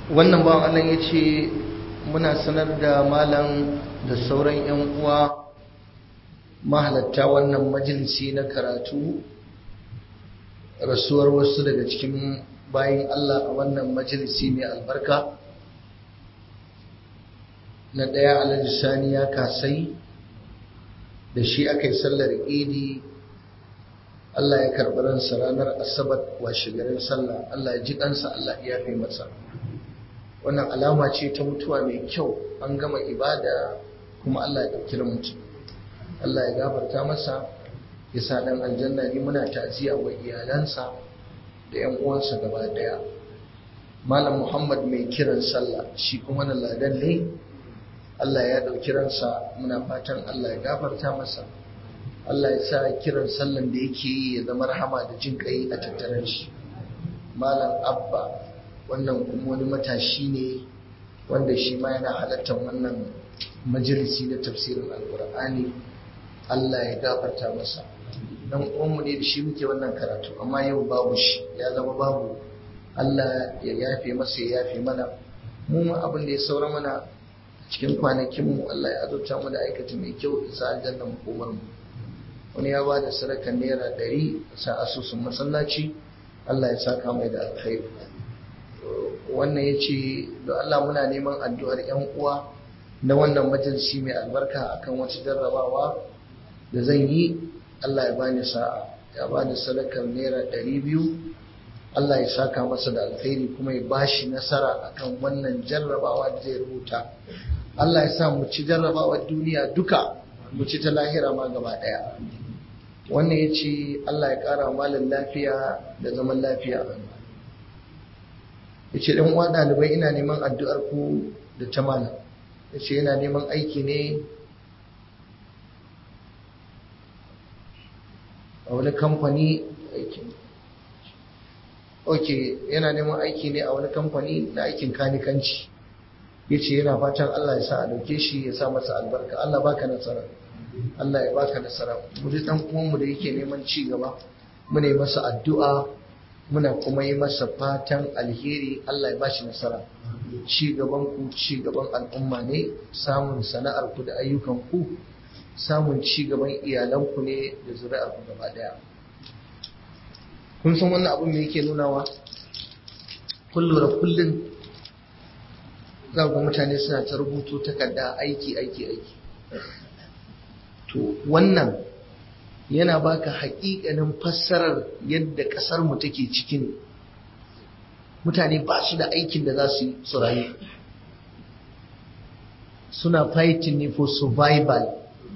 wannan bawan Allah ya ce muna sanar da malam da sauran 'yan uwa mahalatta wannan majalisi na karatu rasuwar wasu daga cikin bayan Allah a wannan majalisi mai albarka na ɗaya alhaji sani ya kasai da shi aka yi sallar idi Allah ya karɓi ransa ranar asabar washe garin sallah Allah ya ji ɗansa Allah ya fi masa wannan alama ce ta mutuwa mai kyau an gama ibada kuma Allah ya ɗauki mutum Allah ya gafarta masa ya sa ɗan aljanna ne muna ta'aziyya wa iyalansa da ‘yan uwansa gaba ɗaya malam muhammad mai kiran sallah shi kuma na ladan ne Allah ya ɗauki ransa muna fatan Allah ya gafarta masa Allah ya sa kiran sallan da yake yi ya zama rahama da jin kai a tattaren shi malam abba wannan kuma wani matashi ne wanda shi ma yana halartar wannan majalisi na tafsirin alkur'ani Allah ya gafarta masa dan uwanmu ne da shi muke wannan karatu amma yau babu shi ya zama babu Allah ya yafe masa ya yafe mana mu ma abin da ya saura mana cikin kwanakin mu Allah ya azurta mu da aikata mai kyau isa aljanna mu komar mu wani ya ba da sadakar naira ɗari sa asusun masallaci Allah ya saka mai da alkhairi wannan ya ce da Allah muna neman addu'ar ‘yan uwa na wannan majalisi mai albarka akan wata jarrabawa da zan yi Allah ya bani sa'a ya bani sadakar naira ɗari biyu Allah ya saka masa da alkhairi kuma ya bashi nasara akan wannan jarrabawa da zai rubuta Allah ya sa mu ci jarrabawar duniya duka mu ci ta lahira ma gaba ɗaya wannan ya ce Allah ya ƙara malin lafiya da zaman lafiya ya ce ɗan uwa ɗalibai ina neman addu'ar ku da ta malam ya ce yana neman aiki ne a wani kamfani aikin ok yana neman aiki ne a wani kamfani na aikin kanikanci ya ce yana fatan Allah ya sa a dauke shi ya sa masa albarka Allah baka nasara Allah ya baka nasara mu ji dan uwanmu da yake neman ci gaba muna yi masa addu'a muna kuma yi masa fatan alheri Allah ya bashi nasara ci gaban ku ci gaban al'umma ne samun sana'ar ku da ayyukan ku samun ci gaban iyalan ku ne da zuri'ar ku gaba daya kun san wannan abin me yake nunawa kullu da kullun za ku mutane suna ta rubuto takarda aiki aiki aiki to wannan yana baka haƙiƙanin fassarar yadda ƙasar mu take cikin mutane ba su da aikin da za su yi su rayu suna fighting ne for survival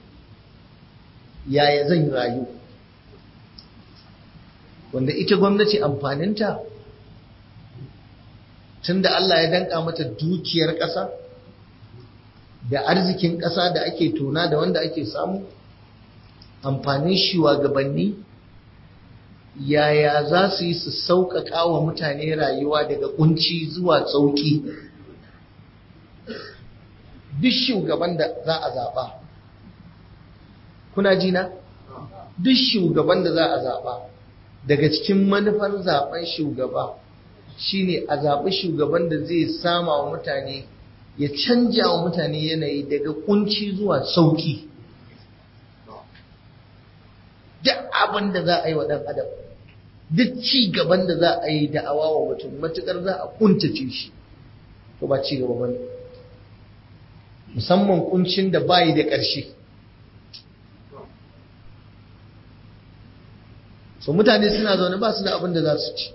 yaya zan rayu wanda ita gwamnati amfaninta tunda Allah ya danka mata dukiyar ƙasa da arzikin ƙasa da ake tona da wanda ake samu amfanin shugabanni yaya za su yi su sauƙaƙa wa mutane rayuwa daga kunci zuwa sauƙi duk shugaban da za a zaɓa kuna jina duk shugaban da za a zaɓa daga cikin manufar zaɓen shugaba shine a zaɓi shugaban da zai sama wa mutane ya canja wa mutane yanayi daga kunci zuwa sauƙi duk abin da za a yi wa ɗan adam duk ci gaban da za a yi da'awa wa mutum matuƙar za a kuntace shi to ba ci gaba bane musamman kuncin da bayi da ƙarshe so mutane suna zaune ba su da abin da za su ci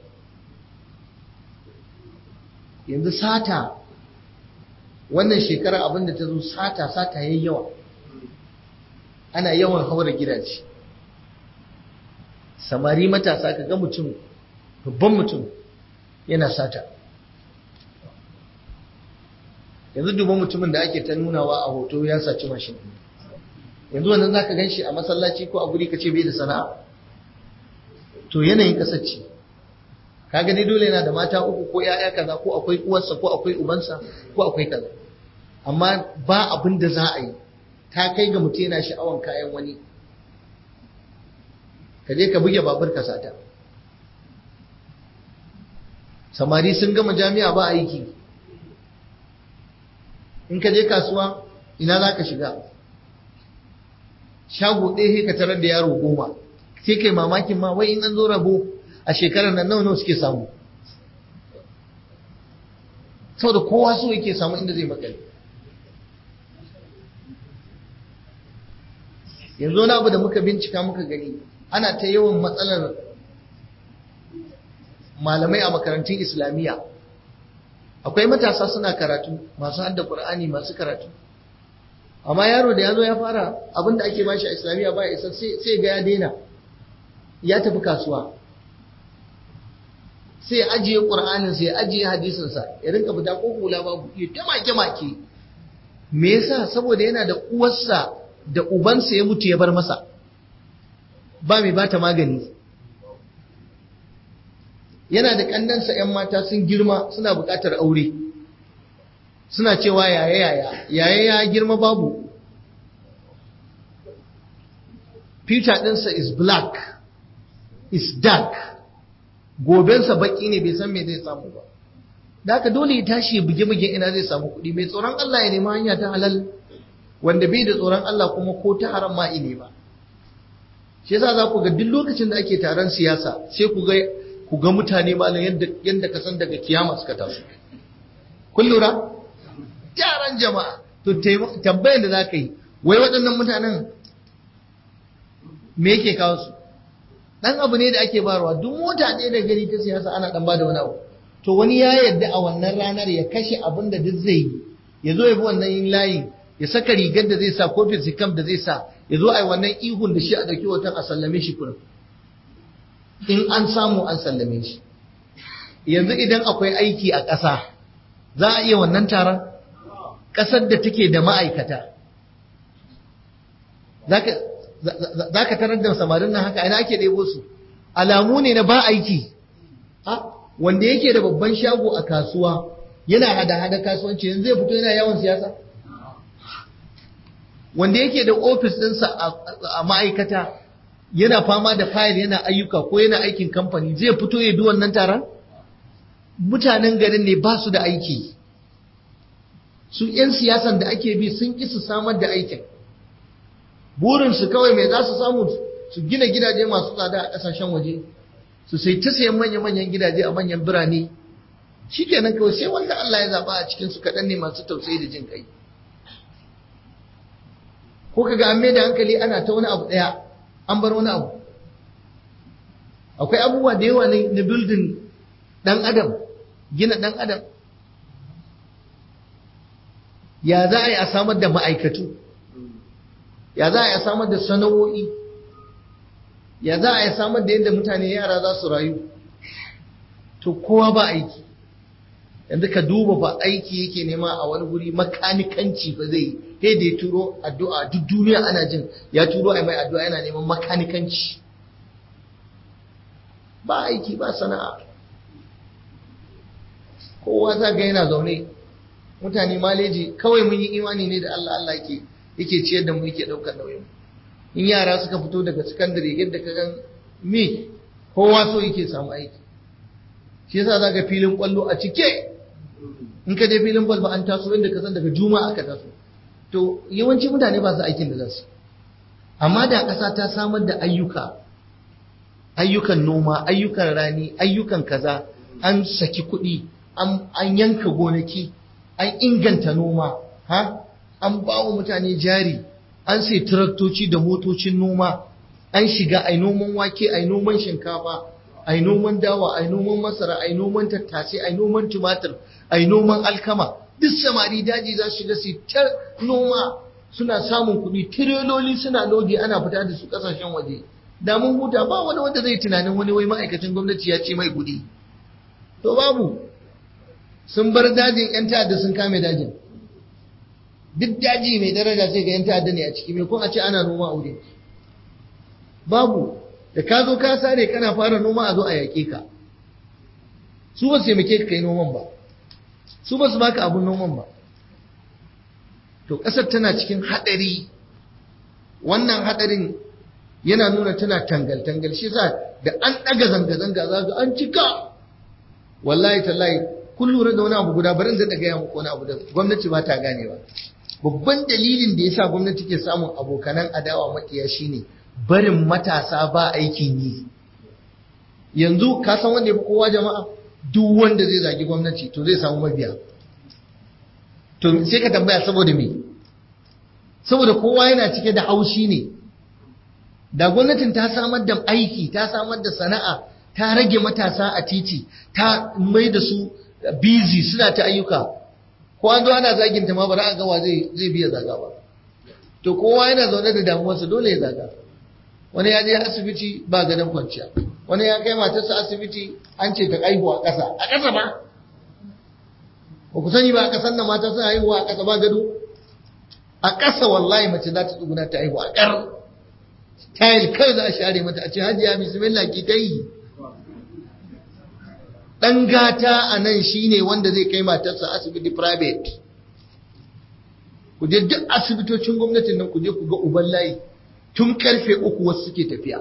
yanzu sata wannan shekara abin da ta zo sata sata yayi yawa ana yawan haura gidaje samari matasa ka ga mutum babban mutum yana sata yanzu duban mutumin da ake ta nunawa a hoto ya saci mashin yanzu wannan za ka gan shi a masallaci ko a guri ka ce bai da sana'a to yanayin kasar ce ka gani dole yana da mata uku ko ya'ya kaza ko akwai uwarsa ko akwai ubansa ko akwai kaza amma ba abin da za a yi ta kai ga mutum yana sha'awan kayan wani ka je ka buge babur ka sata samari sun gama jami'a ba aiki in ka je kasuwa ina za ka shiga shago ɗaya ka tarar da yaro goma sai kai mamakin ma wai in an zo rabo a shekarar nan nawa nawa suke samu saboda kowa so yake samu inda zai makale yanzu wani abu da muka bincika muka gani ana ta yawan matsalar malamai a makarantun islamiyya akwai matasa suna karatu masu hadda qur'ani masu karatu amma yaro da ya zo ya fara abinda ake bashi a islamiyya ba isa sai ga ya daina ya tafi kasuwa sai ya ajiye qur'anin sai ya ajiye hadisin sa ya rinka fita ko hula babu ya ta make make me yasa saboda yana da uwarsa da ubansa ya mutu ya bar masa ba mai bata magani yana da kannansa 'yan mata sun girma suna buƙatar aure suna cewa yaya yaya yaya ya girma babu future ɗinsa is black is dark gobensa baƙi ne bai san me zai samu ba da haka dole ya tashi buge-buge ina zai samu kuɗi mai tsoron Allah ya nemi hanya ta halal wanda bai da tsoron Allah kuma ko ta haram ma ne ba shi yasa za ku ga duk lokacin da ake taron siyasa sai ku ga ku ga mutane malam yadda yadda ka san daga kiyama suka taso kun lura yaran jama'a to tambayar da za ka yi wai waɗannan mutanen me yake kawo su dan abu ne da ake barwa duk mota ɗaya da gari ta siyasa ana dan bada wani abu to wani ya yarda a wannan ranar ya kashe abin da duk zai yi ya zo ya bi wannan yin layin ya saka rigar da zai sa ko fisikam da zai sa ya zo a yi wannan ihun da shi a ɗauki hoton a sallame shi kurin in an samu an sallame shi yanzu idan akwai aiki a ƙasa za a iya wannan taron ƙasar da take da ma'aikata za ka tarar da samarin nan haka ina ake ɗebo su alamu ne na ba aiki wanda yake da babban shago a kasuwa yana hada-hada kasuwanci yanzu zai fito yana yawan siyasa wanda yake da ofis ɗinsa a ma'aikata yana fama da fayil yana ayyuka ko yana aikin kamfani zai fito ya bi wannan taron mutanen garin ne ba su da aiki su 'yan siyasan da ake bi sun ƙi su samar da aikin burinsu kawai mai za su samu su gina gidaje masu tsada a ƙasashen waje su sai ta sayan manya-manyan gidaje a manyan birane shi kenan kawai sai wanda Allah ya zaɓa a cikinsu kaɗan ne masu tausayi da jin kai ko kaga an da hankali ana ta wani abu ɗaya an bar wani abu akwai abubuwa da yawa na building ɗan adam gina ɗan adam ya za a yi a samar da ma'aikatu ya za a yi a samar da sana'o'i ya za a yi samar da yadda mutane yara za su rayu to kowa ba aiki yanzu ka duba ba aiki yake nema a wani guri makanikanci ba zai sai da ya turo addu'a duk duniya ana jin ya turo a mai addu'a yana neman makanikanci ba aiki ba sana'a kowa za ga yana zaune mutane maleji kawai mun yi imani ne da Allah Allah ke yake ciyar da mu yake ɗaukar nauyin in yara suka fito daga sakandare yadda ka gan me kowa so yake samu aiki shi yasa za ga filin kwallo a cike in ka je filin kwallo an taso inda ka san daga juma'a aka taso to yawanci mutane ba su aikin da za su amma da ƙasa ta samar da ayyuka ayyukan noma ayyukan rani ayyukan kaza an saki kuɗi an yanka gonaki an inganta noma ha an ba wa mutane jari an sai taraktoci da motocin noma an shiga ai noman wake ai noman shinkafa ai noman dawa ai noman masara ai noman tattasai ai noman tumatir ai noman alkama duk samari daji za su shiga su ta noma suna samun kuɗi tireloli suna lodi ana fita da su ƙasashen waje da mun huta ba wani wanda zai tunanin wani wai ma'aikacin gwamnati ya ce mai kuɗi to babu sun bar dajin 'yan ta'adda sun kame dajin duk daji mai daraja sai ga 'yan ta'adda ne a ciki mai kun a ce ana noma a wurin babu da ka zo ka sare kana fara noma a zo a yaƙe ka su ba su taimake ka kai noman ba su ba su baka abun noman ba to ƙasar tana cikin haɗari wannan haɗarin yana nuna tana tangal-tangal shi sa da an ɗaga zanga-zanga za ga an cika wallahi tallahi kun lura da wani abu guda bari da gaya muku wani abu da gwamnati ba ta ganewa babban dalilin da yasa gwamnati ke samun abokanan adawa makiya shine barin matasa ba aikin yi yanzu ka san wanda ya fi kowa jama'a duk wanda zai zagi gwamnati to zai samu mabiya to sai ka tambaya saboda me saboda kowa yana cike da haushi ne da gwamnatin ta samar da aiki ta samar da sana'a ta rage matasa a titi ta mai da su busy suna ta ayyuka ko an zo ana zagin ta ma ba a ga wa zai zai biya zaga ba to kowa yana zaune da damuwarsa dole ya zaga wani ya je asibiti ba gadon kwanciya wani ya kai matarsa asibiti an ce ta aihu a ƙasa a ƙasa ba ba ku sani ba a ƙasar nan mata suna haihuwa a ƙasa ba gado a ƙasa wallahi mace za ta tsuguna ta haihu a ƙar tayil kai za a share mata a ce hajiya bismillah ki ta yi ɗan gata a nan shine wanda zai kai matarsa asibiti private ku je duk asibitocin gwamnatin nan ku je ku ga uban layi tun karfe uku wasu suke tafiya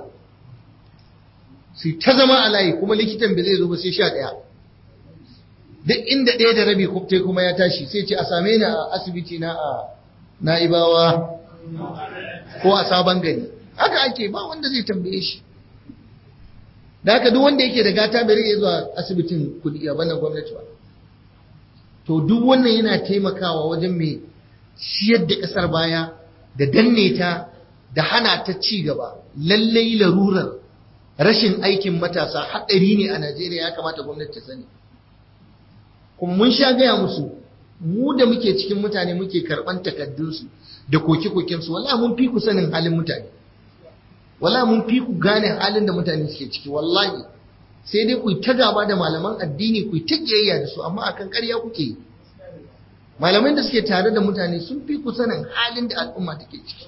su ta zama a layi kuma likitan bai zai zo ba sai sha ɗaya duk inda ɗaya da rabi kwaftai kuma ya tashi sai ce a same ni a asibiti na a na'ibawa ko a sabon gari haka ake ba wanda zai tambaye shi da haka duk wanda yake da gata bai rage zuwa asibitin kudi a bannan gwamnati ba to duk wannan yana taimakawa wajen mai ciyar da ƙasar baya da danne ta da hana ta ci gaba lallai larurar rashin aikin matasa haɗari ne a Najeriya ya kamata gwamnati ta sani kuma mun sha gaya musu mu da muke cikin mutane muke karɓan takaddunsu da koke-kokensu wallahi mun fi ku sanin halin mutane wallahi mun fi ku gane halin da mutane suke ciki wallahi sai dai ku ta gaba da malaman addini ku ta kiyayya da su amma akan ƙarya kuke yi malamai da suke tare da mutane sun fi ku sanin halin da al'umma take ciki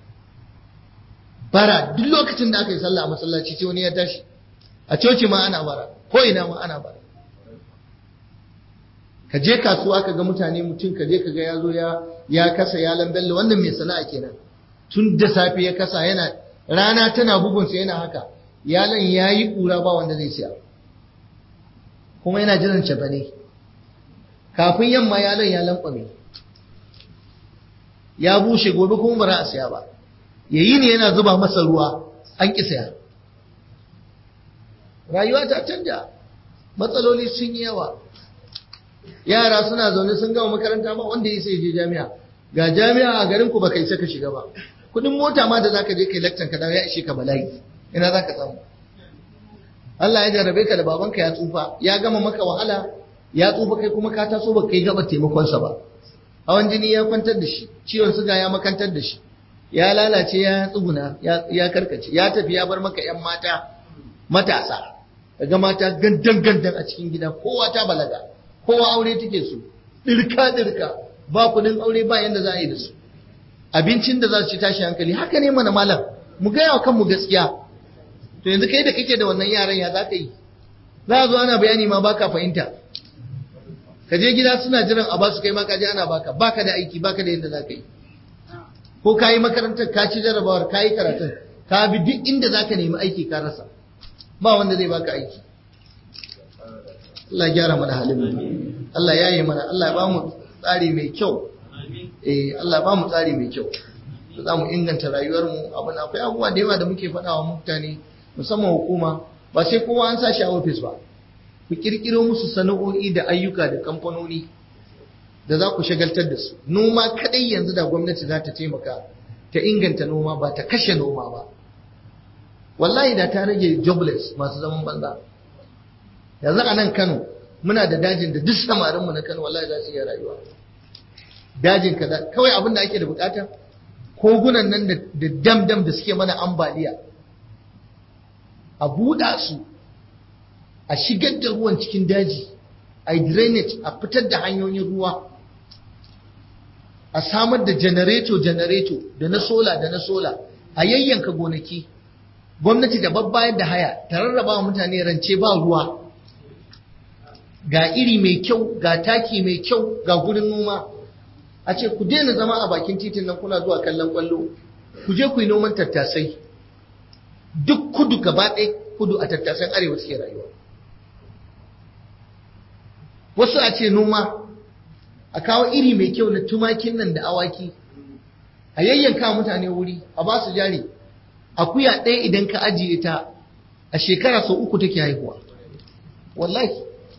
bara duk lokacin da aka yi sallah a masallaci sai wani ya tashi a coci ma ana bara ko ina ma ana bara ka je kasuwa ka ga mutane mutum ka je ka ga ya zo ya ya kasa ya lambelle wannan mai sana'a kenan tun da safe ya kasa yana rana tana bugunsa yana haka yalan ya yi ƙura ba wanda zai siya kuma yana jiran cefane kafin yamma yalan ya lankwame ya bushe gobe kuma ba a siya ba yayi ne yana zuba masa ruwa an ƙi saya rayuwa ta canja matsaloli sun yi yawa yara suna zaune sun gama makaranta ba wanda ya sai je jami'a ga jami'a a garin ku baka isa ka shiga ba kudin mota ma da zaka je kai lakcan ka dawo ya ishe ka bala'i ina zaka samu Allah ya jarrabe ka da babanka ya tsufa ya gama maka wahala ya tsufa kai kuma ka taso ba kai gaba taimakon sa ba hawan jini ya kwantar da shi ciwon suga ya makantar da shi ya lalace ya tsuguna ya karkace ya tafi ya bar maka yan mata matasa daga mata gandan gandan a cikin gida kowa ta balaga kowa aure take so dirka dirka ba kudin aure ba yanda za a yi da su abincin da za su ci tashi hankali haka ne mana malam mu gaya wa kanmu gaskiya to yanzu kai da kake da wannan yaran ya za ka yi za a zo ana bayani ma baka fahimta ka je gida suna jiran a basu kai ma ka je ana baka baka da aiki baka da yadda za ka yi ko ka yi makarantar ka ci jarabawar ka yi karatun ka bi duk inda za ka nemi aiki ka rasa ba wanda zai baka aiki Allah gyara mana halin mu Allah ya yi mana Allah ya ba mu tsari mai kyau eh Allah ba mu tsari mai kyau da za mu inganta rayuwar mu abin akwai abubuwa da yawa da muke faɗa wa mutane musamman hukuma ba sai kowa an sa shi a ofis ba ku kirkiro musu sana'o'i da ayyuka da kamfanoni da za ku shagaltar da su noma kadai yanzu da gwamnati za ta taimaka ta inganta noma ba ta kashe noma ba wallahi da ta rage jobless masu zaman banza yanzu a nan Kano muna da dajin da duk samarinmu na Kano wallahi za su iya rayuwa dajin kaza kawai abin da ake da bukata kogunan nan da dam-dam da suke mana ambaliya a buɗa su a shigar da ruwan cikin daji a drainage a fitar da hanyoyin ruwa a samar da janareto-janareto da na sola da na sola a yayyanka gonaki gwamnati da babbayar da haya ta rarraba wa mutane rance ba ruwa ga iri mai kyau ga taki mai kyau ga gurin noma a ce ku daina zama a bakin titin nan kuna zuwa kallon kwallo ku je ku yi noman tattasai duk kudu gaba ɗaya kudu a tattasan arewa suke rayuwa wasu a ce noma a kawo iri mai kyau na tumakin nan da awaki a yayyanka mutane wuri a ba su jari akuya ɗaya idan ka ajiye ta a shekara sau uku take haihuwa wallahi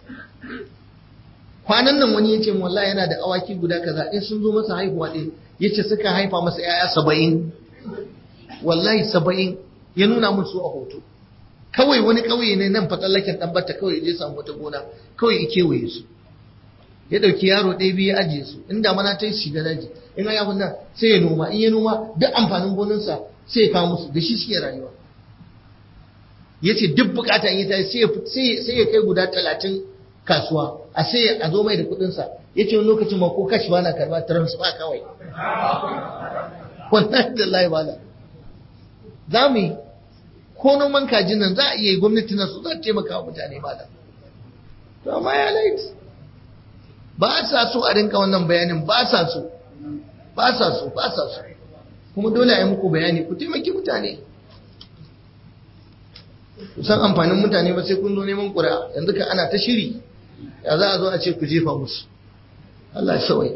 kwanan nan wani ya ce wallahi yana da awaki guda kaza in sun zo masa haihuwa ɗaya ya ce suka haifa masa ‘ya'ya saba'in wallahi saba'in ya nuna musu a hoto kawai wani ƙauye ne nan fatsallaken ɗan batta kawai ya je samu wata gona kawai ya kewaye su ya ɗauki yaro ɗaya biyu ya ajiye su in damana ta yi shiga daji in ya yawon nan sai ya noma in ya noma duk amfanin gonarsa sai ya kawo musu da shi suke rayuwa ya ce duk bukata in ya tashi sai ya kai guda talatin kasuwa a sai a zo mai da kuɗinsa ya ce wani lokacin ma ko kashi ba na karba transfer kawai wannan da lai bala za mu yi ko noman kajin nan za a iya yi gwamnati na su za ta taimaka wa mutane mala to amma ya laifi ba sa so a rinka wannan bayanin ba sa so ba sa so ba sa so kuma dole a yi muku bayani ku taimaki mutane ku san amfanin mutane ba sai kun zo neman ƙura yanzu ka ana ta shiri ya za a zo a ce ku jefa musu Allah ya sawai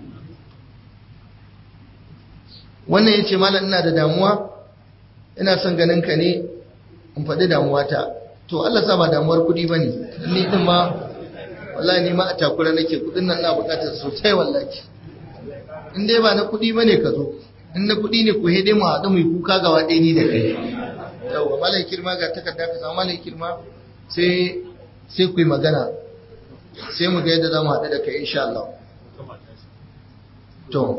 wannan ya ce malam ina da damuwa ina son ganin ka ne in faɗi damuwata to Allah sa ba damuwar kuɗi ba ne ni ɗin ma wallahi ni ma a takura nake kuɗin nan na buƙatar sosai wallahi in dai ba na kuɗi ba ne ka zo in na kuɗi ne ku hede mu haɗu mu yi kuka ga waɗe ni da kai yawwa malai kirma ga takarda ka samu malai kirma sai sai ku yi magana sai mu ga yadda za mu haɗu da kai insha Allah to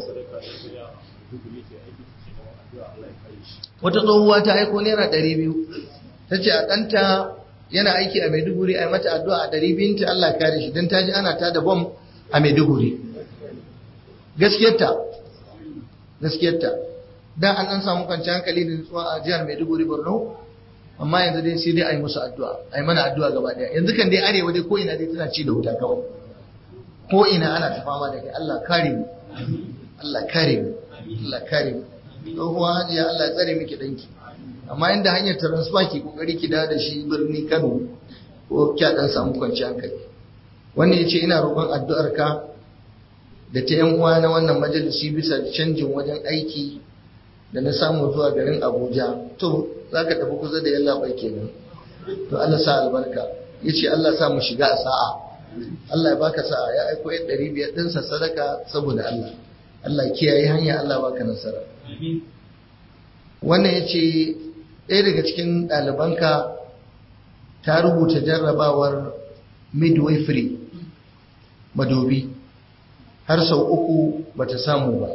wata tsohuwa ta aiko naira ɗari biyu ta ce a ɗanta yana aiki a maiduguri a yi mata addu'a a ɗari biyun ta Allah kare shi don ta ji ana ta da bom a maiduguri gaskiyarta gaskiyarta da an an samu kwanciyar hankali da nutsuwa a jihar maiduguri borno amma yanzu dai sai dai a yi musu addu'a a yi mana addu'a gaba ɗaya yanzu kan dai arewa dai ko ina dai tana ci da wuta kawai ko ina ana ta fama da kai Allah kare mu Allah kare mu Allah kare mu tsohuwa hajiya Allah ya tsare miki danki amma inda hanyar transfer ki kokari ki dawo da shi birni Kano ko kya dan samu kwanciyar hankali wannan yace ina roƙon addu'ar ka da ta yan uwa na wannan majalisi bisa canjin wajen aiki da na samu zuwa garin Abuja to zaka tafi kusa da yalla bai kenan to Allah sa albarka yace Allah sa mu shiga a sa'a Allah ya baka sa'a ya aiko 500 ɗinsa sadaka saboda Allah Allah kiyaye hanya Allah baka nasara wannan ya ce ɗaya daga cikin ɗalibanka ta rubuta jarrabawar midwifery madobi har sau uku bata samu ba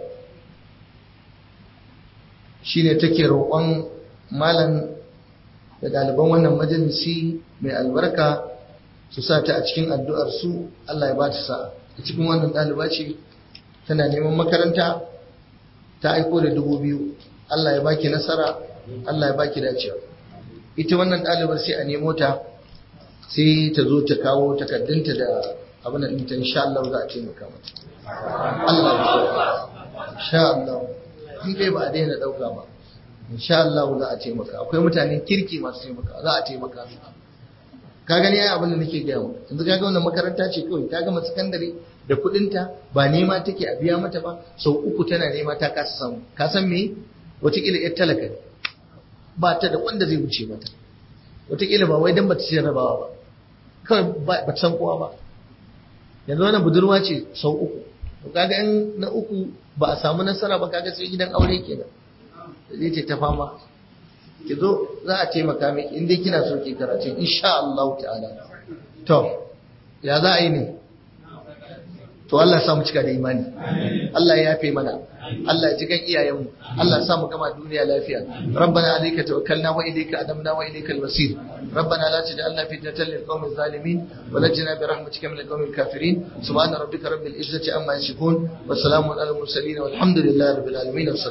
shi ne take roƙon malam da ɗaliban wannan majalisi mai albarka su sa ta a cikin addu'ar su Allah ya ba ta sa'a a cikin wannan ɗaliba ce tana neman makaranta ta aiko da dubu biyu Allah ya baki nasara Allah ya baki dacewa ita wannan ɗalibar sai a nemo ta sai ta zo ta kawo takaddunta da abin da ɗinta insha Allah za a taimaka mata Allah ya insha Allah in dai ba a daina ɗauka ba insha Allah za a taimaka akwai mutanen kirki masu taimaka za a taimaka su ka gani ai abin da nake gaya mu yanzu ka ga wannan makaranta ce kawai ta gama sakandare da kuɗinta ba nema take a biya mata ba sau uku tana nema ta kasa samu ka san me wataƙila yar talaka ne ba ta da wanda zai wuce mata wataƙila ba wai dan bata ce rabawa ba kawai ba ta san kowa ba yanzu wannan budurwa ce sau uku to kaga in na uku ba a samu nasara ba kaga sai gidan aure kenan zai ce ta fama ki zo za a taimaka miki in dai kina so ki karatu insha Allah ta'ala to ya za a yi ne to Allah ya sa mu cika da imani Allah ya yafe mana Allah ya ji kan iyayenmu Allah ya sa mu gama duniya lafiya rabbana alayka tawakkalna wa ilayka adamna wa ilayka al-masir rabbana la taj'alna fitnatan lil qawmi zalimin wa najina bi rahmatika min al-qawmi al-kafirin subhana rabbika rabbil izzati amma yasifun wa salamun alal mursalin walhamdulillahi rabbil alamin